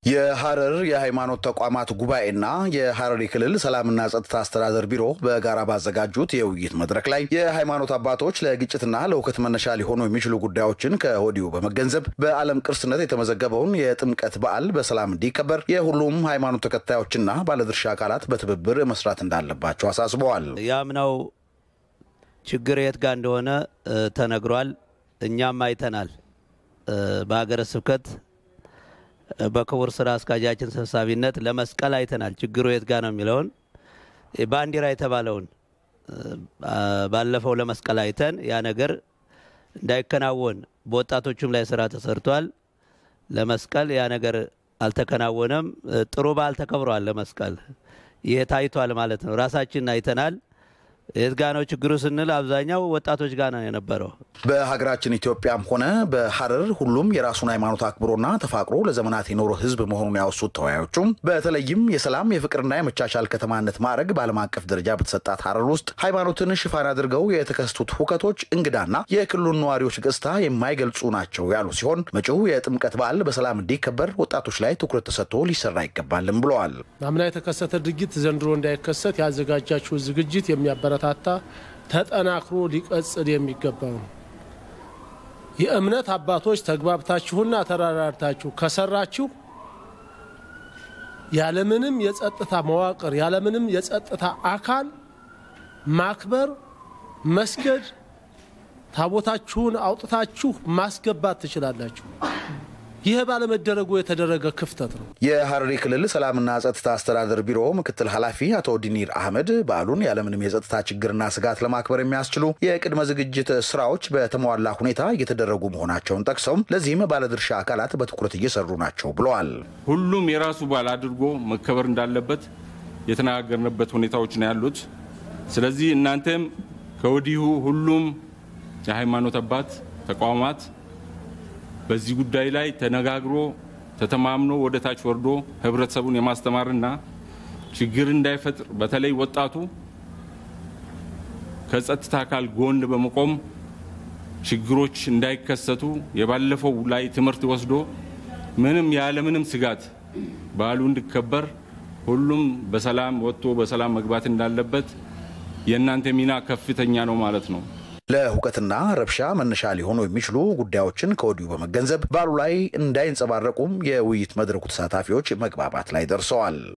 የሐረር የሃይማኖት ተቋማት ጉባኤና የሐረሪ ክልል ሰላምና ጸጥታ አስተዳደር ቢሮ በጋራ ባዘጋጁት የውይይት መድረክ ላይ የሃይማኖት አባቶች ለግጭትና ለውከት መነሻ ሊሆኑ የሚችሉ ጉዳዮችን ከወዲሁ በመገንዘብ በዓለም ቅርስነት የተመዘገበውን የጥምቀት በዓል በሰላም እንዲከበር የሁሉም ሃይማኖት ተከታዮችና ባለድርሻ አካላት በትብብር መስራት እንዳለባቸው አሳስበዋል። የአምናው ችግር የት ጋር እንደሆነ ተነግሯል። እኛም አይተናል። በሀገረ ስብከት በክቡር ስራ አስኪያጃችን ሰብሳቢነት ለመስቀል አይተናል። ችግሩ የት ጋር ነው የሚለውን ባንዲራ የተባለውን ባለፈው ለመስቀል አይተን ያ ነገር እንዳይከናወን በወጣቶቹም ላይ ስራ ተሰርቷል። ለመስቀል ያ ነገር አልተከናወነም። ጥሩ በዓል ተከብሯል። ለመስቀል ይህ ታይቷል ማለት ነው። ራሳችን አይተናል። የት ጋ ነው ችግሩ ስንል አብዛኛው ወጣቶች ጋር ነው የነበረው። በሀገራችን ኢትዮጵያም ሆነ በሐረር ሁሉም የራሱን ሃይማኖት አክብሮና ተፋቅሮ ለዘመናት የኖረ ሕዝብ መሆኑን ያወሱት ተወያዮቹም በተለይም የሰላም የፍቅርና የመቻቻል ከተማነት ማዕረግ በዓለም አቀፍ ደረጃ በተሰጣት ሐረር ውስጥ ሃይማኖትን ሽፋን አድርገው የተከሰቱት ሁከቶች እንግዳና የክልሉን ነዋሪዎች ገጽታ የማይገልጹ ናቸው ያሉ ሲሆን መጪው የጥምቀት በዓል በሰላም እንዲከበር ወጣቶች ላይ ትኩረት ተሰጥቶ ሊሰራ ይገባልም ብለዋል። አምና የተከሰተ ድርጊት ዘንድሮ እንዳይከሰት ያዘጋጃችሁ ዝግጅት የሚያበረታታ ተጠናክሮ ሊቀጽል የሚገባው ነው። የእምነት አባቶች ተግባብታችሁና ተራራርታችሁ ከሰራችሁ ያለምንም የጸጥታ መዋቅር ያለምንም የጸጥታ አካል ማክበር፣ መስገድ፣ ታቦታችሁን አውጥታችሁ ማስገባት ትችላላችሁ። ይህ ባለመደረጉ የተደረገ ክፍተት ነው። የሐረሪ ክልል ሰላምና ጸጥታ አስተዳደር ቢሮ ምክትል ኃላፊ አቶ ዲኒር አህመድ በዓሉን ያለምንም የጸጥታ ችግርና ስጋት ለማክበር የሚያስችሉ የቅድመ ዝግጅት ስራዎች በተሟላ ሁኔታ እየተደረጉ መሆናቸውን ጠቅሰውም ለዚህም ባለድርሻ አካላት በትኩረት እየሰሩ ናቸው ብለዋል። ሁሉም የራሱ በዓል አድርጎ መከበር እንዳለበት የተነጋገርንበት ሁኔታዎች ነው ያሉት። ስለዚህ እናንተም ከወዲሁ ሁሉም የሃይማኖት አባት ተቋማት በዚህ ጉዳይ ላይ ተነጋግሮ ተተማምኖ ወደ ታች ወርዶ ህብረተሰቡን የማስተማርና ችግር እንዳይፈጥር በተለይ ወጣቱ ከጸጥታ አካል ጎን በመቆም ችግሮች እንዳይከሰቱ የባለፈው ላይ ትምህርት ወስዶ ምንም ያለምንም ስጋት በዓሉ እንዲከበር ሁሉም በሰላም ወጥቶ በሰላም መግባት እንዳለበት የእናንተ ሚና ከፍተኛ ነው ማለት ነው። ለሁከትና ረብሻ መነሻ ሊሆኑ የሚችሉ ጉዳዮችን ከወዲሁ በመገንዘብ በዓሉ ላይ እንዳይንጸባረቁም የውይይት መድረኩ ተሳታፊዎች መግባባት ላይ ደርሰዋል።